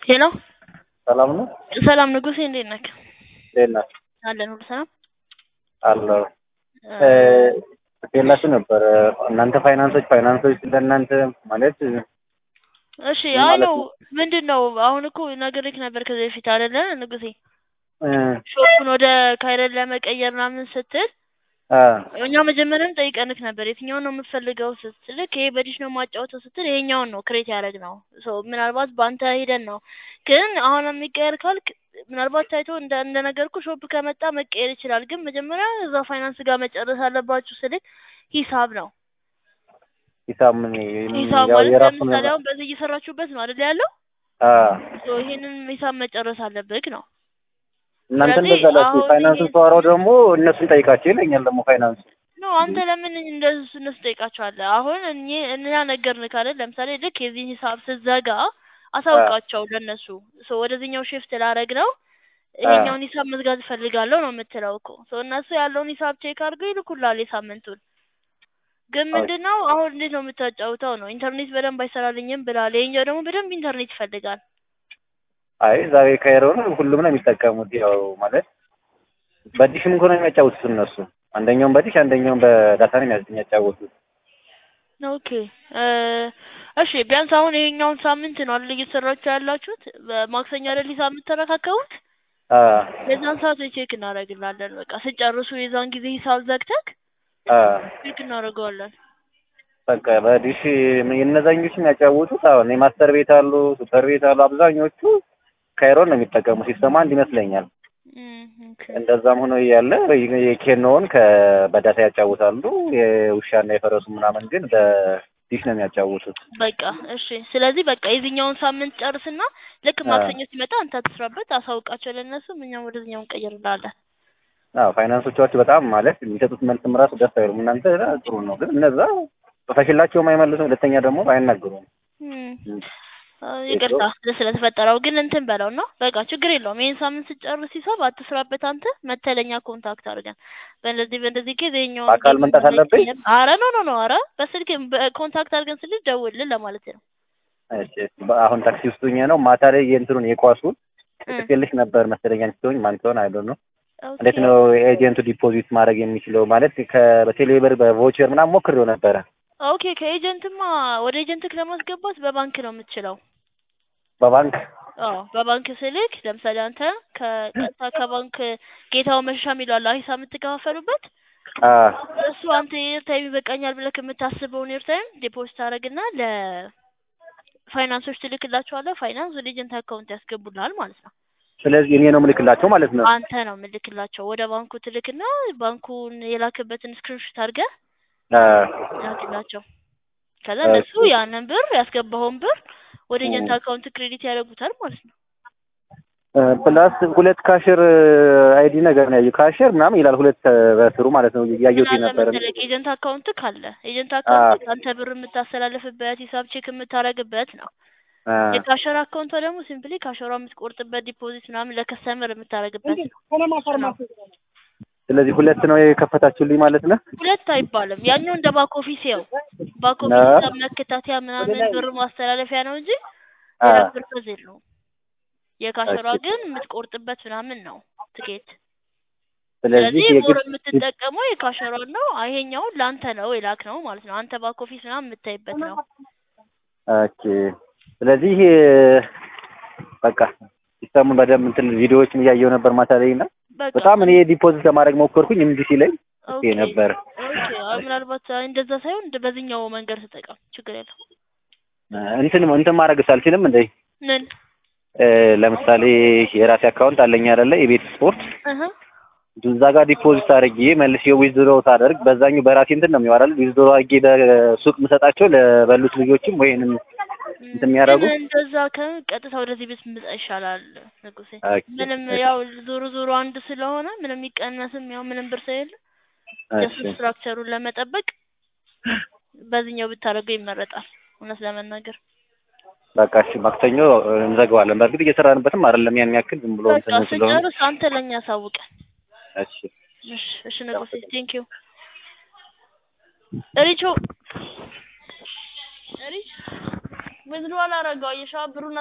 ሄሎ ሰላም ነው? ሰላም ንጉሴ፣ እንዴት ነህ? እንዴት ነህ? አለን ሁሉ ሰላም አለሁ። የላችሁ ነበር እናንተ ፋይናንሶች ፋይናንሶች ለእናንተ ማለት እሺ። ምን አይ ማለት ነው ነው? ምንድን ነው አሁን እኮ ነግሬህ ነበር ከዚህ በፊት አይደለ ንጉሴ፣ እ ሾፑን ወደ ካይረን ለመቀየር ምናምን ስትል አ እኛ መጀመሪያም ጠይቀንክ ነበር የትኛውን ነው የምትፈልገው ስትልክ ይሄ በዲሽ ነው የማጫወተው ስትል ይሄኛውን ነው ክሬት ያደረግ ነው ሶ ምናልባት በአንተ ሂደን ነው ግን አሁን የሚቀየር ካልክ ምናልባት ታይቶ እንደ እንደነገርኩ ሾፕ ከመጣ መቀየር ይችላል ግን መጀመሪያ እዛ ፋይናንስ ጋር መጨረስ አለባችሁ ስልክ ሂሳብ ነው ሂሳብ ምን ሂሳብ ያው ማለት የራሱን ለምሳሌ አሁን በዚህ እየሰራችሁበት ነው አይደል ያለው አ ሶ ይሄንን ሂሳብ መጨረስ አለብህ ነው እናንተ ስለዚህ እንደዛ ላችሁ አሁን ፋይናንሱን ይሄ- ተዋራው ደግሞ እነሱን ጠይቃቸው ይለኛል ደግሞ ፋይናንሱ ኖ አንተ ለምን እንደሱ እነሱ ጠይቃቸዋለህ? አሁን እኔ እኛ ነገርንህ ካለ ለምሳሌ ልክ የዚህን ሂሳብ ስትዘጋ አሳውቃቸው ለእነሱ ሶ ወደዚህኛው ሽፍት ላረግ ነው ይሄኛውን ሂሳብ መዝጋት እፈልጋለሁ ነው የምትለው እኮ ሶ እነሱ ያለውን ሂሳብ ቼክ አድርገው ይልኩልሃል የሳምንቱን ግን ምንድን ነው አሁን እንዴት ነው የምታጫውተው ነው ኢንተርኔት በደንብ አይሰራልኝም ብላል ይሄኛው ደግሞ በደንብ ኢንተርኔት ይፈልጋል አይ ዛሬ ካይሮን ሁሉም ነው የሚጠቀሙት ያው ማለት በዲሽም እንኳን ነው የሚያጫውቱት እነሱ አንደኛውን በዲሽ አንደኛውን በዳታ ነው የሚያ- የሚያጫውቱት ኦኬ እ እሺ ቢያንስ አሁን ይሄኛውን ሳምንት ነው አይደል እየሰራችሁ ያላችሁት በማክሰኞ አይደል ሂሳብ የምትረካከቡት አ የዛን ሰዓት ወይ ቼክ እናደርግላለን በቃ ስጨርሱ የዛን ጊዜ ሂሳብ ዘግተክ አ ቼክ እናደርገዋለን በቃ በዲሽ የእነዛኞቹ የሚያጫውቱት አሁን የማስተር ቤት አሉ ሱፐር ቤት አሉ አብዛኞቹ ካይሮን ነው የሚጠቀሙ ሲስተም አንድ ይመስለኛል እም፣ ኦኬ እንደዛም ሆኖ እያለ የኬኖውን ከበዳታ ያጫውታሉ የውሻና የፈረሱ ምናምን ግን በዲሽ ነው የሚያጫውቱት በቃ እሺ ስለዚህ በቃ የዚህኛውን ሳምንት ጨርስና ልክ አ ማክሰኞ ሲመጣ አንተ ትስራበት አሳውቃቸው ለእነሱም እኛም ወደዚህኛው እንቀይርልሃለን አዎ ፋይናንሶቻችሁ በጣም ማለት የሚሰጡት መልስም ራሱ ደስ አይሉም እናንተ ጥሩ ነው ግን እነዛ ጽፈሽላቸውም አይመልሱም ሁለተኛ ደግሞ አይናገሩም እም፣ እም። አ፣ ይቅርታ ስለተፈጠረው ግን እንትን በለው ነው በቃ ችግር የለውም ይሄን ሳምንት ስጨርስ ሂሳብ አትስራበት አንተ መተለኛ ኮንታክት አድርገን በእንደዚህ በእንደዚህ ኬዝ ይኸኛውን በአካል ደግሞ መምጣት አለብኝ? ለመቀየር አረ ኖ ኖ ኖ አረ በስልክ ኮንታክት አድርገን ስልክ ደውልልን ለማለት ነው እሺ አሁን ታክሲ ውስጥ ሆኜ ነው ማታ ላይ የእንትኑን የኳሱን እም፣ ጽፌልሽ ነበር መሰለኝ አንቺ ስትሆኝ ማን ትሆን አይዶ ነው ኦኬ እንዴት ነው ኤጀንቱ ዲፖዚት ማድረግ የሚችለው ማለት ከበቴሌብር በቮቸር ምናምን ሞክሬው ነበረ ኦኬ ከኤጀንትማ ወደ ኤጀንትክ ለማስገባት በባንክ ነው የምትችለው በባንክ አዎ በባንክ ስልክ ለምሳሌ አንተ ከቀጥታ ከባንክ ጌታው መሸሻ የሚለው አለ ሂሳብ የምትከፋፈሉበት አ እሱ አንተ ኤርታይም ይበቃኛል ብለህ የምታስበውን ኤርታይም ዲፖዚት ታደርግና ለፋይናንሶች ትልክላቸዋለህ ፋይናንስ ወደ ኤጀንት አካውንት ያስገቡልሃል ማለት ነው ስለዚህ እኔ ነው ምልክላቸው ማለት ነው አንተ ነው የምልክላቸው ወደ ባንኩ ትልክና ባንኩን የላክበትን ስክሪንሾት አድርገህ አ ላክላቸው ከዛ እሺ። እነሱ ያንን ብር ያስገባኸውን ብር ወደ ኤጀንት እም። አካውንት ክሬዲት ያደርጉታል ማለት ነው እ ፕላስ ሁለት ካሽር አይዲ ነገር ነው ያየው ካሽር ምናምን ይላል ሁለት በስሩ ማለት ነው ያየሁት ምን አለ ነበር መሰለህ ኤጀንት አካውንት ካለ ኤጀንት አካውንት አንተ ብር የምታስተላልፍበት ሂሳብ ቼክ የምታደርግበት ነው አ የካሸር አካውንቷ ደግሞ ሲምፕሊ ካሸሯ የምትቆርጥበት ዲፖዚት ምናምን ለከስተመር የምታደርግበት ነው ስለዚህ ሁለት ነው የከፈታችሁልኝ ማለት ነው ሁለት አይባልም ያኛው እንደ ባክ ኦፊስ ያው ባክ ኦፊስ አ ሂሳብ መከታተያ ምናምን ብር ማስተላለፊያ ነው እንጂ አ ሌላ ፐርፐዝ የለውም የካሸሯ እሺ ግን የምትቆርጥበት ምናምን ነው ትኬት ስለዚህ ስለዚህ ሞር የግድ የምትጠቀመው የካሸሯን ነው ይሄኛውን ለአንተ ነው የላክ ነው ማለት ነው አንተ ባክ ኦፊስ ምናምን የምታይበት ነው ኦኬ ስለዚህ በቃ ሲስተሙን በደንብ እንትን ቪዲዮዎችን እያየሁ ነበር ማታ ላይ እና በቃ በጣም እኔ ዲፖዚት ለማድረግ ሞከርኩኝ እምቢ ሲለኝ ኦኬ ይሄ ነበር ኦኬ አይ ምናልባት አይ እንደዛ ሳይሆን እንደ በዚህኛው መንገድ ተጠቀም ችግር የለው እንትን እንትን ማድረግ አልችልም እንደ ምን ለምሳሌ የራሴ አካውንት አለኝ አይደለ የቤት ስፖርት እህ እዛ ጋር ዲፖዚት አድርጌ መልሼ ዊዝድሮ ሳደርግ በዛኛው በራሴ እንትን ነው የሚዋራል ዊዝድሮ አድርጌ በሱቅ ምሰጣቸው ለበሉት ልጆችም ወይንም እንትን የሚያደርጉ ግን እንደዛ ከቀጥታ ወደዚህ ቤት ምጣ ይሻላል ንጉሴ ኦኬ ምንም ያው ዞሮ ዞሮ አንድ ስለሆነ ምንም የሚቀነስም ያው ምንም ብር ስለሌለ ጀስት እሺ ስትራክቸሩን ለመጠበቅ በዚህኛው ብታደርገው ይመረጣል እውነት ለመናገር በቃ እሺ ማክሰኞ እንዘጋዋለን በእርግጥ እየሰራንበትም አይደለም ያን ያክል ዝም ብሎ በቃ እንትን ስለሆነ ስጨርስ አንተ ለኛ አሳውቀን እሺ እሺ እሺ ንጉሴ ቴንኪው ሪቾ ሪች ዊዝድሮ አላረገው የሻ ብሩን